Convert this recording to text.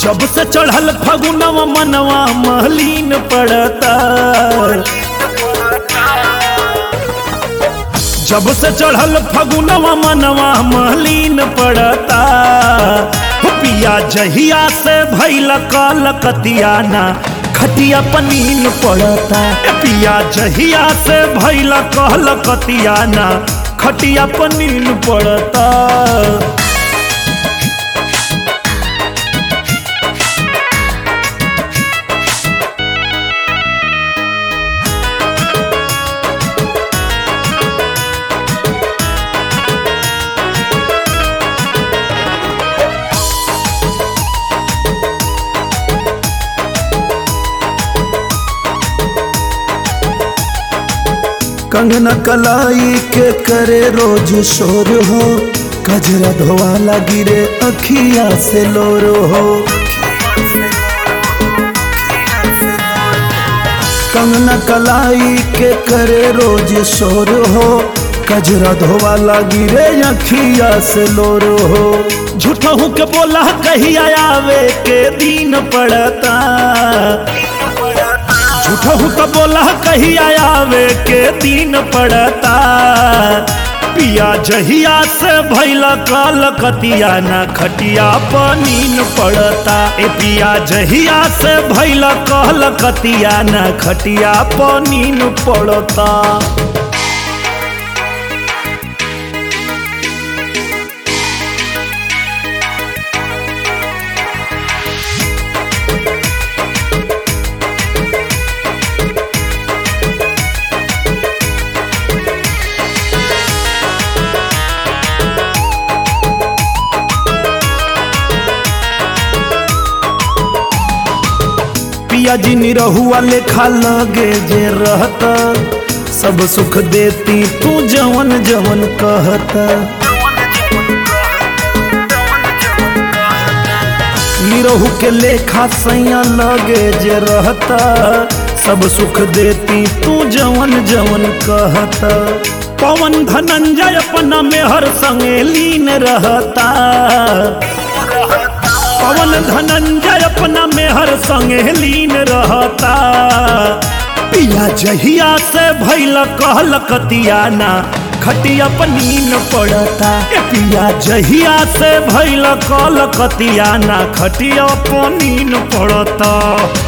जब से चढ़ल फगुनवा मनवा महलीन पड़ता जब से चढ़ल फगुनवा मनवा महलीन पड़ता हो पिया जहिया से भैल कल कतियाना खटिया पनीन पड़ता ए पिया जहिया से भैल कहल कतियाना खटिया पनीन पड़ता कंगना कलाई के करे रोज शोर हो कजरा धोवाला गिरे अखिया से लोर हो कंगना कलाई के करे रोज शोर हो कजरा धोवाला गिरे अखिया से लोर हो झूठहू के बोला कहिया आवे के दिन पड़ता झूठहू के बोला कहिया आवे के दिन पड़ता पिया जहिया से भैला काल कतिया ना खटिया पनीन पड़ता ए पिया जहिया से भैला काल कतिया ना खटिया पनीन पड़ता पिया जी निरहुआ लेखा लगे जे रहता सब सुख देती तू जवन जवन कहता निरहु के लेखा सैया लगे जे रहता सब सुख देती तू जवन जवन कहता पवन धनंजय अपना मेहर संगे लीन रहता पवन धनंजय अपना मेहर संगे लीन रहता पिया जहिया से भैल कहल कतियाना खटिया पनीन पड़ता ए पिया जहिया से भैल कहल कतियाना खटिया पनीन पड़ता